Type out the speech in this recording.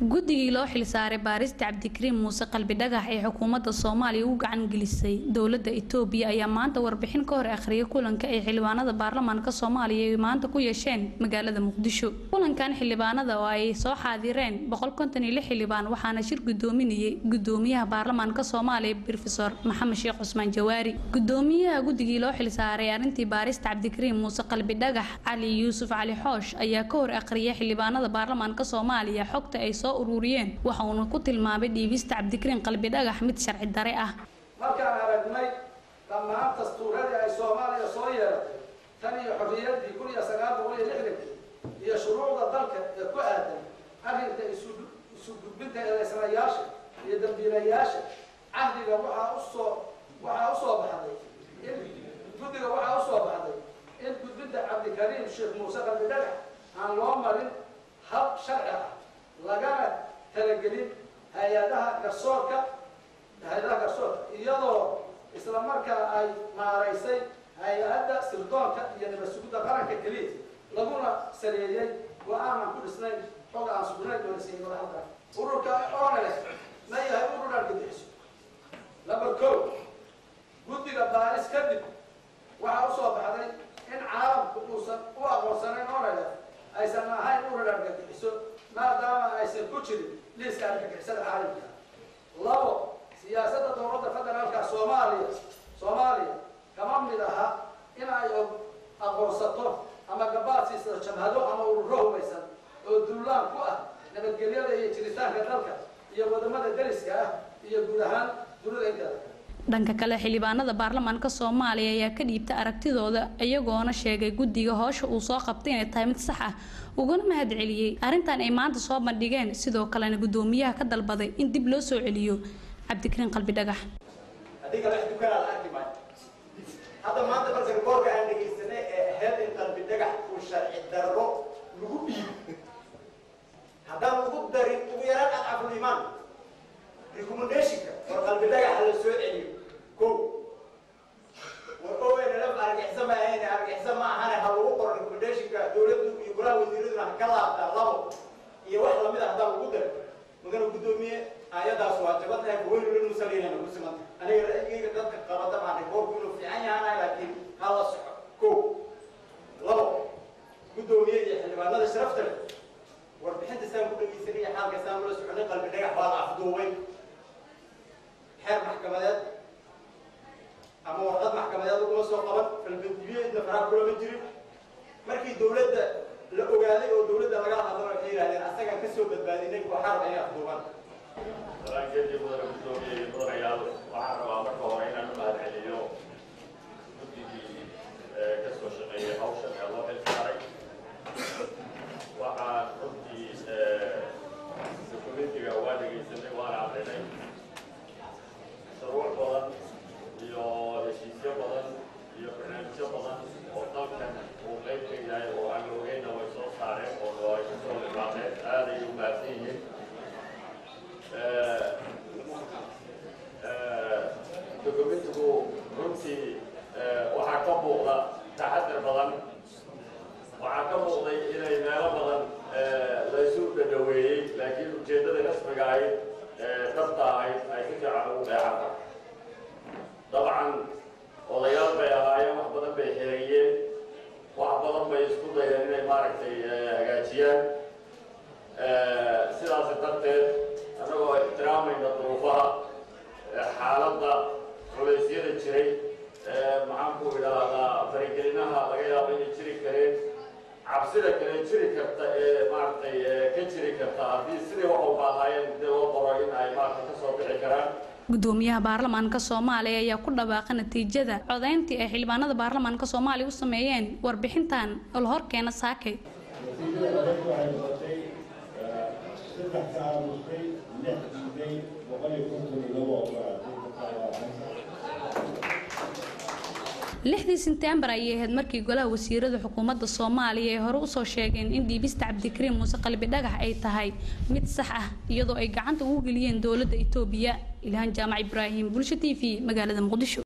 guddigii loo xilsaaray baarista cabdikariim muuse qalbi dhagax ee xukuumadda soomaaliya u gacan gelisay dowladda itoobiya ayaa maanta warbixin ka hor akhriyay kulanka ay xildhibaanada baarlamaanka soomaaliya ay maanta ku yeesheen magaalada muqdisho kulankan xildhibaanada oo ay soo xaadireen xildhibaan waxaana shir gudoominayay gudoomiyaha baarlamaanka soomaaliya brofesor maxamed sheekh cusmaan jawaari gudoomiyaha guddigii loo xilsaaray arrintii baarista cabdikariim muuse qalbi dhagax cali yuusuf cali xoosh ayaa ka hor akhriyay xildhibaanada baarlamaanka soomaaliya xogta ay soo ururiyeen waxa uuna ku tilmaamay dhiibista cabdikariin qalbi dhagax mid sharci dare ah markaan aragnay dhammaan dastuuradii ay soomaaliya soo yeeratay tan iyo xorriyaddii kun iyo sagaal boqol iyo lixdankii iyo shuruucda dalka ee ku aadan arrinta isu gudbinta eedaysanayaasha iyo dambiilayaasha cahdiga waxaa usoo waxaa usoo baxday in guddiga waxaa usoo baxday in gudbinta cabdikariim sheekh muuse qalbi dhagax aan loo marin hab sharci ah lagana talagelin hay-adaha garsoorka hay-adaha garsoorka iyadoo isla markaa ay maaraysay hay-adda sirdoonka iyo nabad sugidda qaranka keliya laguna saleeyey go-aanan ku dhisnayn xog aan sugnayn oo lasiiyey madaxda ururka onale ma yahay urur argagixiso number co guddiga baaris kadib waxaa usoo baxday in caalamku uusan u aqoonsanayn onale aysan ahayn urur argagixiso maadaama aysan ku jirin liiska argagixisada caalamka labo siyaasadda dowladda federaalka soomaaliya soomaaliya kama mid aha in ay aqoonsato ama gabaad siisato jamhado ama ururo hubaysan oo duulaan ku ah nabadgelyada iyo jiritaanka dalka iyo wadamada dariska ah iyo guud ahaan dunida inteeda dhanka kale xildhibaanada baarlamaanka soomaaliya ayaa ka dhiibta aragtidooda iyagoona sheegay guddiga hoosha uu soo qabtay inay tahay mid sax ah uguna mahad celiyey arrintan ay maanta soo bandhigeen sidoo kalena guddoomiyaha ka dalbaday in dib loo soo celiyo cabdikariin qalbi dhagax hadda maanta marka rikoorka aan dhegaysanay ee ahayd in qalbi dhagax uu sharci darro lagu dhiibo haddaan lagu darin ugu yaraan adcaful imaan recommendationka war qalbi dhagaxa la soo celiyo ko war ownlf argixisa ma ahayn argixisa ma ahane ha lagu qoro recommendationka dowladdu iyo golaha wasiiraduna ha ka laabtaa labo iyo wax lamid ah haddaan lagu darin mudana guddoomiye ayadaas waa jabadnahay weynu la nusalayna ku simanta aniga ra'yigayga dadka qabada baan rikoorku inuu fiican yahanay laakiin ha la soco ko labo guddoomiye iyo xildhibaanada sharafta leh warbixinta saan ku dhegaysanay xaalka saan ula soconay qalbi dhagax baa la afduubay xeer maxkamadeed ama warqad maxkamadeed laguma soo qaban falbandibiyeedna faraa kulama jirin markii dowladda la ogaaday oo dowladda laga hadlana waxay yidhahdeen asagaan kasoo badbaadinay kooxaar inay afduubaan salaankeedii mudane guddoomiye iyo mudanayaal waxaan rabaa marka hore inaan u mahad celiyo guddigii ka soo shaqeeyay hawshan ee loo xilsaaray waxaan runtii dokumentiga waa dhegaysanay waana aqrinay shuruuc badan iyo heshiisyo badan iyo barnaamijyo badan oo dalkan uu qayb ka yahay oo aan la ogeyna way soo saareen oo ay ka soo libaaqeen aaday u mahadsan yihiin dokumentigu runtii waxaa ka muuqda taxadar badan waxaa ka muuqday inay meelo badan laysu dhadhaweeyey laakiin ujeeddada rasmiga ahayd dhabta ahayd ay si fiican ugu dheexanta dabcan odayaal bay ahaayeen wax badan bay xereeyeen wax badan bay isku dayeen inay maaragtay hagaajiyaan sidaas darteed annagoo ixtiraamayna duruufaha xaaladda culaysyada jiray maxaan ku idhaahdaa faragelinaha laga yaabo inay jiri kareen cabsida kale jiri karta ee maaragtay ka jiri karta haddii sidii wax u baahayeen dee loo qoro in ay maaragtay kasoo bixi karaan gudoomiyaha baarlamaanka soomaaliya ayaa ku dhawaaqay natiijada codayntii ay xildhibaanada baarlamaanka soomaaliya u sameeyeen warbixintan oo la horkeena saakay saddex ka aamusay lix diiday boqol iyo konton iyo labo ogolaatay lixdii sentembar ayay ahayd markii golaha wasiirada xukuumadda soomaaliya ay hore usoo sheegeen in dhiibista cabdikariim muuse qalbi dhagax ay tahay mid sax ah iyadoo ay gacanta ugu geliyeen dowladda itoobiya ilhaan jaamac ibraahim bulsho t v magaalada muqdisho